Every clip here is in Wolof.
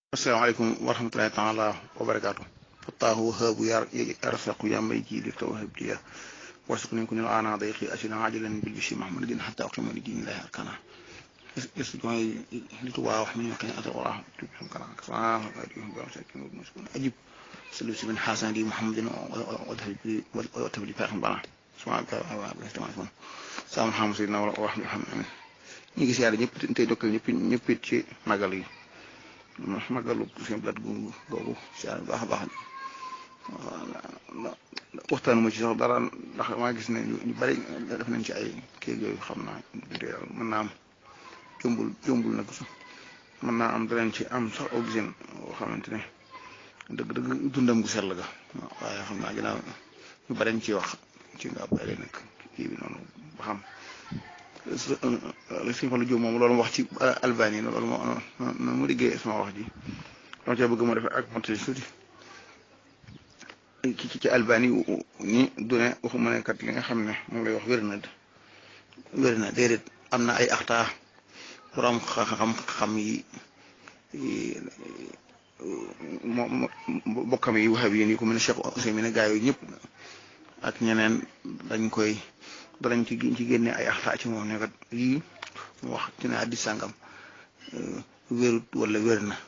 asalaamaaleykum wa rahmatulahi taala wa barakaatu fattaahu haabu yar arsaqu ya may ji li tawhab liya warsuku nañ ko ñu ana dayqi asina ajilan bil bisi mahmadin hatta aqima li dinillahi arkana est joy li tuba wax mi kan ata wala tu sam kana sa di ba sa kin mo sukun ajib sallu si min hasan di muhammadin wa tahbi wa tahbi fa bana subhanaka wa bihamdika sa muhammad sayyidina wa rahmatullahi ñi ngi siyaare ñëpp tey dokkal ñëpp ñëpp ci magal yi magalu seen blat gu googu siyaare baax a baax waxtaanu ma ci sax dara ndax maa gis ne ñu bari def nañ ci ay kii yooyu xam naa mën naa am jombul jombul nag sax mën naa am danañ ci am sax oxygène boo xamante ne dëgg dëgg dundam gu sell ga waaye xam naa ginnaaw ñu bari ñu ciy wax ci nga bari nag kii bi noonu ba xam suñu fan la jóg moom loolu wax ci albani loolu moo mu liggéey sama wax ji dama cee bëgg mu defee ak monté tuuti ci ci albani ni du ne waxuma ne kat li nga xam ne moom lay wax wér na wér na déedéet am na ay axtaa borom xam-xam yi moom bokkam yi waxab yéen yi ko mel ne Cheikh Ousseynou gaa yooyu ñëpp ak ñeneen dañ koy danañ ci ci génne ay axtaa ci moom ne kat yii mu wax ci ne addis sàngam wérut wala wér na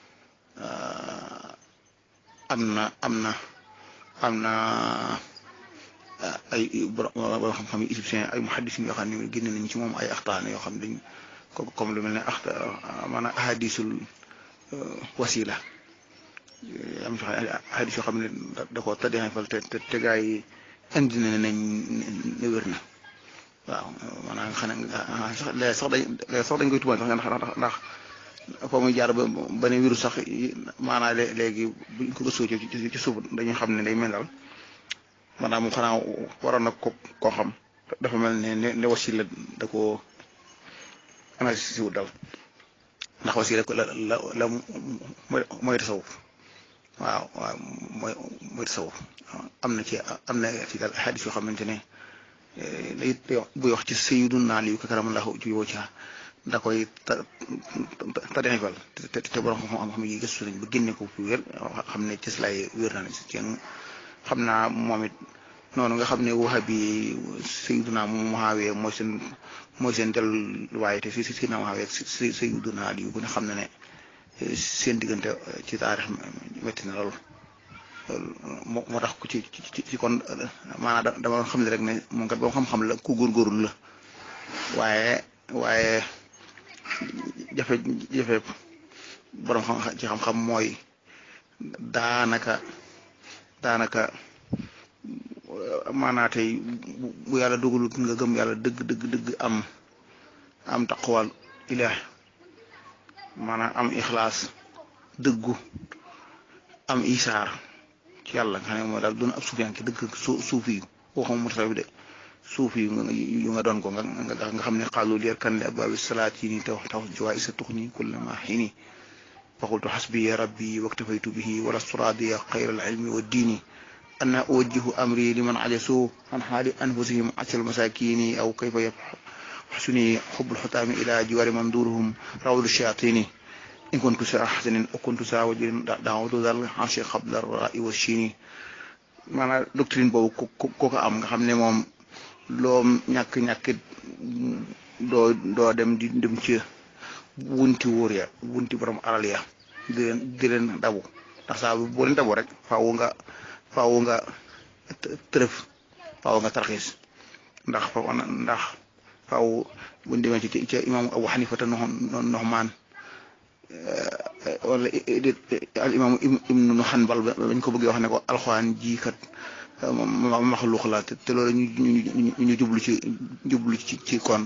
am na am na am na ay borom xam-xam yi égyptien ay muhaddisin yoo xam ne génne nañ ci moom ay axtaa ne yoo xam ne dañ ko comme lu mel ne axta maanaam ahadisul wasila am ci ahadis yoo xam ne da ko tëddee fal te te gaa yi indi na nañ ne wér na waaw maanaam xanaa sax léegi sax dañ léegi sax dañ koy tubaab sax ndax ndax foo muy jaar ba ba ne wiru sax maanaam léegi buñ ko gëstoo ci ci suuf dañuy xam ne day mel daal maanaam xanaa waroon na ko koo xam dafa mel ne ne ne wasila da koo analyse si wut daal ndax wasila la la la mooy tasawuf waaw waaw mooy mooy tasawuf am na ci am na ci daal xadis yoo xamante ne day buy wax ci sayyiduna Ali karamallahu wajhahu ci da koy ta tadefal te te borom xam-xam yi gëstu nañ ba génne ko fi wér xam ne ci lay wér na ci xam naa moom it noonu nga xam ne wahabi sayyiduna Muawiya mooy seen mooy seen delluwaay te si si si na Muawiya sayyiduna Ali bu ne xam na ne seen diggante ci taarix metti na lool moo tax ku ci ci kon maanaam dama doon xam ne rek ne moom kat boo xam-xam la ku góorgóorlu la waaye waaye jafe jafe borom xam ci xam-xam mooy daanaka daanaka maanaa tey bu yàlla dogalut nga gëm yàlla dëgg dëgg dëgg am am taqwal ilaah maanaam am ixlaas dëggu am isaar ci yàlla nga xam ne mooy daal doon ab suufiyaan ki dëgg su suufi yu waxuma mutala bi de suufi yu yu nga doon ko nga nga xam ne xaalu leer kan li abaabi salaat yi nii taw taw jiwaay sa tux nii kulla ma xiini faqultu xasbi rabbi waktafaytu bihi wala suraadiya xayra al ilmi wa diini anna uwajjihu amri liman ajasu an xaali anfusihim asal masakini aw kayfa yaxsuni xubbul xutaami ila jiwaari manduruhum rawdu shayatini in kuntu saa xasanin o kuntu saa wajrin daawatu dal xansi xabla rai wa chini maanaam doctrine boobu ko ko am nga xam ne moom loo ñàkk-ñàkk doo doo dem di dem ci wunti wóor ya wunti borom alal ya di leen di leen dabu ndax saa boo leen dabu rek faaw nga faaw nga tërëf faaw nga tarxiis ndax ndax faaw buñ demee ci ci imam Abu Xanifata Nuxmaan wala al imam ibnu Hanbal bañ ko bëggee wax ne ko alxuraan ji kat maxluux la te loolu ñu ñu jublu ci jublu ci ci kon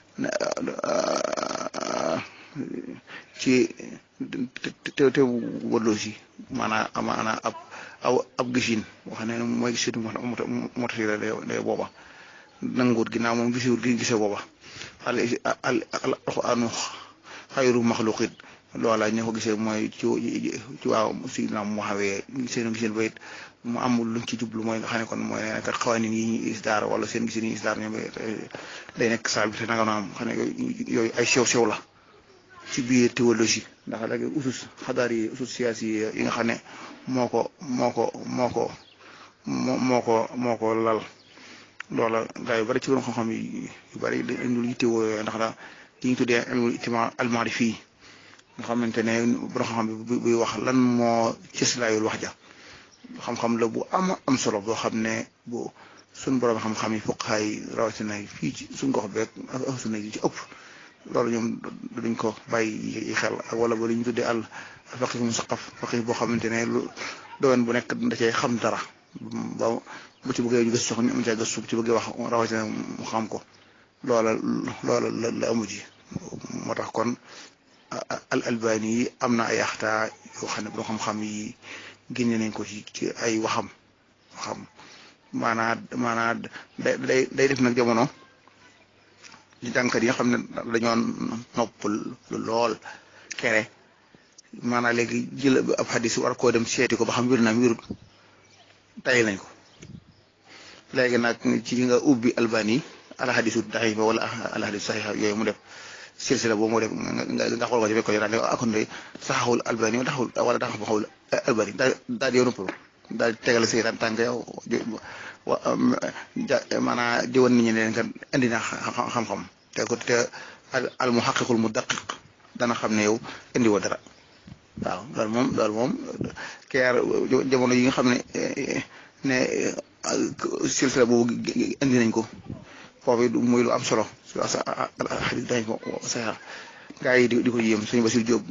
ci te te wëllu si maanaam maanaam ab aw ab gisin wax ne mooy gisitu motasi la de booba nanguut ginnaaw moom gisiwut gi gise booba al al alxuraanu xayru maxluqit loola ñoo ko gisee mooy ci ci waaw si na mu xawee seen giseen bayit mu amul luñ ci jublu mooy nga xam ne kon mooy ne kat xawaanin yi ñuy isdaar wala seen giseen yi isdaar ñoom day nekk saa bi te nanga noonu xam ne yooyu ay sew sew la ci biir théologie ndax léegi usus xadaar yi usus siyaasi yi nga xam ne moo ko moo ko moo ko moo ko moo ko lal loola gaa yu bari ci borom xam-xam yu bari dañu yittewoo yooyu ndax la li ñu tuddee ilmul ijtimaa al-ma'rifi fii nga xamante ne borom xam-xam bi buy wax lan moo cëslaayul wax ja xam-xam la bu am am solo boo xam ne bu suñ borom xam-xam yi fuqahaa yi rawatina fii ci suñ gox beeg ak sunna yi ci ëpp loolu ñoom duñ ko bàyyi xel ak wala ba li ñu tuddee al faqih musaqaf faqih boo xamante ne lu doon bu nekk da cee xam dara ba bu ci bëggee ñu gëstu sax ñu am caa gëstu bu ci bëggee wax rawatina mu xam ko loola loola la la amu ji moo tax kon al albani yi am na ay axtaa yoo xam ne boo xam-xam yi génne nañ ko ci ci ay waxam waxam maanaa maanaa day day day def nag jamono li jàngkat yi nga xam ne dañoo nopp lool kere maanaa léegi jël ab xadis war koo dem seeti ko ba xam wér naam wérut tay nañ ko léegi nag ci nga ubbi albani ala xadisu daxifa wala ala xadisu saxixa yooyu mu def silsila boobu moo def nga xool ko ci fekk ko daal akon de saxawul albani wala taxawul wala taxaw xawul albani daal daal yow noppalu daal tegal seytaan tànk yow maanaa jëwoon nit ñi leen kat indi na xam-xam te ko te al mu xaqiqul mu daqiq dana xam ne yow indi woo dara waaw loolu moom loolu moom keer jamono yi nga xam ne ne silsila boobu indi nañ ko foofu muy lu am solo su xadis dañ ko saxa gaa yi di di ko yéem suñu Basiir Jóob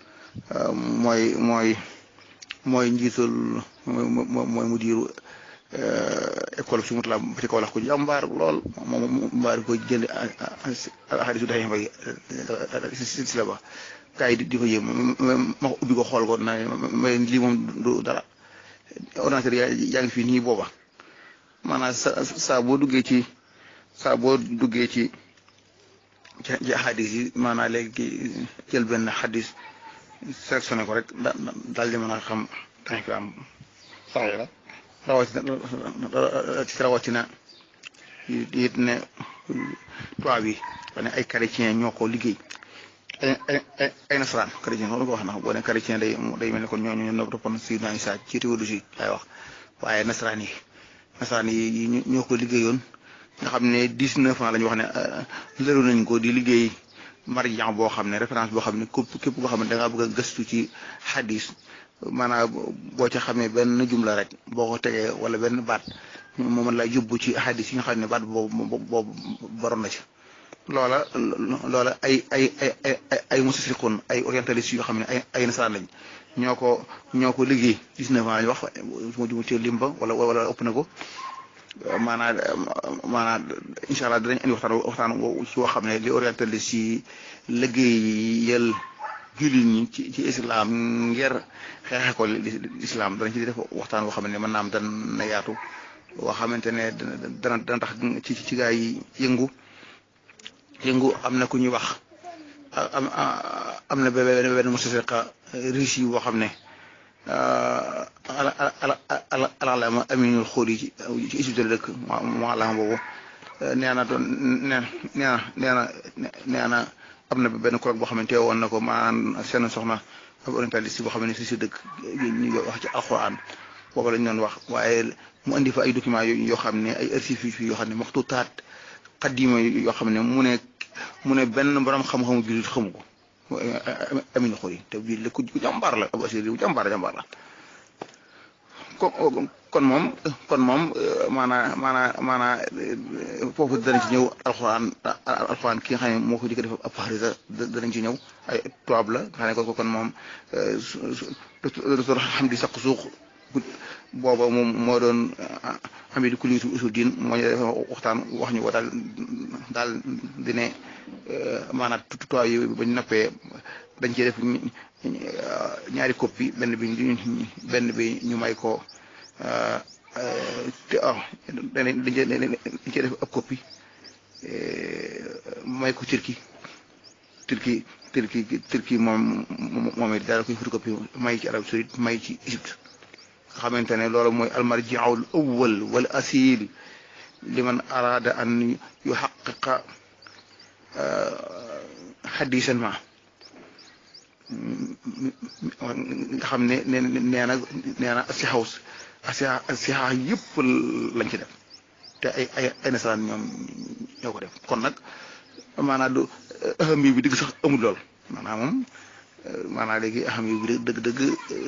mooy mooy mooy njiitul mooy mu diiru école su mutala ba ci kaw lax ko jàmbaar lool moom mbaar ko jënd xadisu dañ bay silsila ba gaa yi di ko yéem ma ubbi ko xool ko na may lii moom du dara ordinateur yaa ngi fii nii booba maanaam sa saa boo duggee ci saa boo duggee ci ci xadis yi maanaam léegi jël benn xadis sélectionné ko rek da daal di mën a xam dañ fi am sax la rawatina rawatina it ne tubaab yi ne ay chrétien ñoo ko liggéey ay ay ay nasaraan chrétien loolu ko wax na boo ne chrétien day day mel ni kon ñooñu ñoo toppoon si naa Isaa ci théologie lay wax waaye nasaraan yi nasaraan yi ñoo ko liggéeyoon nga xam ne dix-neuf ans la ñu wax ne lëru nañ ko di liggéey marjan boo xam ne référence boo xam ne képp képp koo xam ne da ngaa bëgg a gëstu ci xadis maanaam boo ca xamee benn jumla rek boo ko tegee wala benn baat moo mën lay yóbbu ci xadis yi nga xam ne baat boobu boobu baroon na ci loola loola ay ay ay ay ay mustasriqun ay orientalistes yoo xam ne ay ay nasaraan lañ ñoo ko ñoo ko liggéey dix-neuf ans la ñu wax su ma jumu ci limba wala wala ëpp na ko maanaam maanaam incha allah dinañ indi waxtaan waxtaan ci woo xam ne li orientaliste yi liggéeyal jullit ñi ci ci islam ngir xeexe ko islam danañ ci def waxtaan woo xam ne mën naa am dana yaatu woo xamante ne dana dana tax ci ci gaa yi yëngu yëngu am na ku ñuy wax am am na benn benn mustasriqa riche yi boo xam ne ala ala ala alama aminul xool yi ci ci Égypte la dëkk mu alama boobu nee na doon nee na nee na nee na am na benn kuréel boo xamante woon na ko maanaam seen soxna ab orientaliste boo xam ne si si dëkk ñu ngi wax ci alxuraan boobu lañ doon wax waaye mu indi fa ay documents yoo xam ne ay archives yoo xam ne maxtuutaat xaddima yoo xam ne mu ne mu ne benn borom xam-xamu jullit xamu ko. Amina Khoury te bii la ku jàmbaar la ab assyri bu jàmbaar jàmbaar la kon moom kon moom maanaa maanaa maanaa foofu danañ ci ñëw alxuraan alxuraan ki nga xam ne moo ko jëkk def ab xarisa danañ ci ñëw ay tubaab la nga xam ne ko kon moom docteur Hamdi Sakk suux booba moom moo doon Hamid Kulitu usul diin moo ñu def waxtaan wax ñu ko daal daal di ne maanaam tutuwaay yi ba ñu nappee dañ cee def ñaari copie benn bi benn bi ñu may ko te ah dañ cee def ab copie may ko Turki Turki Turki Turki moom moom it daal koy photocopie may ci Arabie Saoudite may ci Égypte nga xamante ne loolu mooy almarji'ul awwal wal asil liman arada an yuhaqqiqa xadisan ma nga xam ne nee nee na nee na si xaw si si xaw yëpp lañ ci def te ay ay ay nasaraan ñoom ñoo ko def kon nag maanaam du aham bi digg sax amul lool maanaam moom maanaam léegi aham bi dëgg dëgg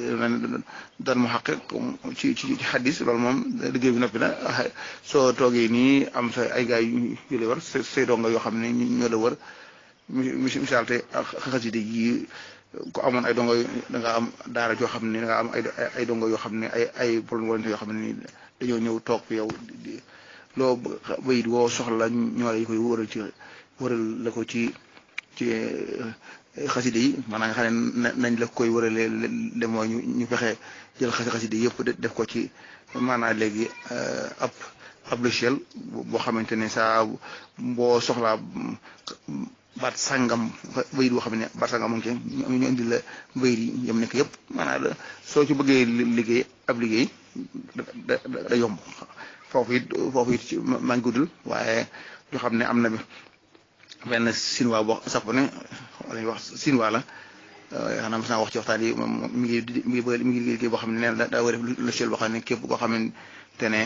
daan mu xaqe ci ci ci xaddis loolu moom liggéey bi noppi na soo toogee nii am sa ay gaay yu la war say donga yoo xam ne ñoo la wër misaal te xasida yi ku amoon ay dongo da nga am daara joo xam ne da nga am ay ay dongo yoo xam ne ay ay problème volonté yoo xam ne dañoo ñëw toog yow loo bayit woo soxla ñoo la koy wëral ci wëral la ko ci ci xasida yi maanaam nga xam ne nañ la koy wëralee le mooy ñu ñu fexe jël xasi xasida yëpp def ko ci maanaam léegi ab ab logiciel boo xamante ne saa boo soxlaa baat sàngam bayit boo xam ne baat sàngam moom ci ñu indi la bayit yi yam nekk yëpp maanaam soo ci bëggee liggéey ab liggéey da da yomb foofu it foofu it maa ngi guddul waaye ñu xam ne am na benn sinwaa boo sax ne wala ñuy wax sinwaa la xanaa mas naa wax ci waxtaan yi moom mi ngi mi ngi bëgg mi ngi liggéey boo xam ne nee na daa war a def logiciel boo xam ne képp koo xamante ne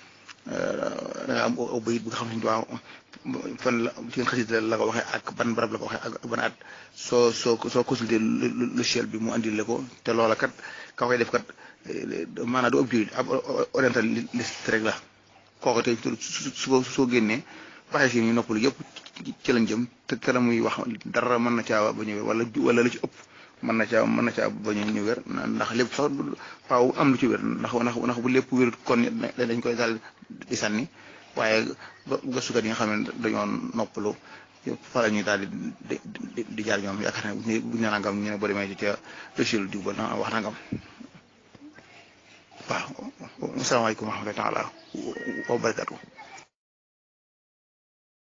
da nga am aw bayit bi nga xam ne waaw fan la ci ngeen xasida la ko waxee ak ban barab la ko waxee ak ban at soo soo soo consulté logiciel bi mu andil la ko te loola kat ka koy def kat maanaam du ab jullit ab orientaliste rek la kooku tey su soo génnee waxee si ñu noppalu yëpp ci lañ jëm te te la muy wax dara mën na caa ba ñëwee wala wala lu ci ëpp mën na caa mën na caa ba ñu wér ndax lépp sax faaw am lu ci wér ndax ndax ndax bu lépp wér kon dañ koy daal di sànni waaye gëstukat yi nga xam ne dañoo noppalu fa la ñuy daal di di di jaar ñoom yaakaar ne bu ñu nee nangam ñu ne boo demee ci ca logiciel diw ba na wax nangam waaw asalaamaaleykum wa rahmatulah wa barakatuh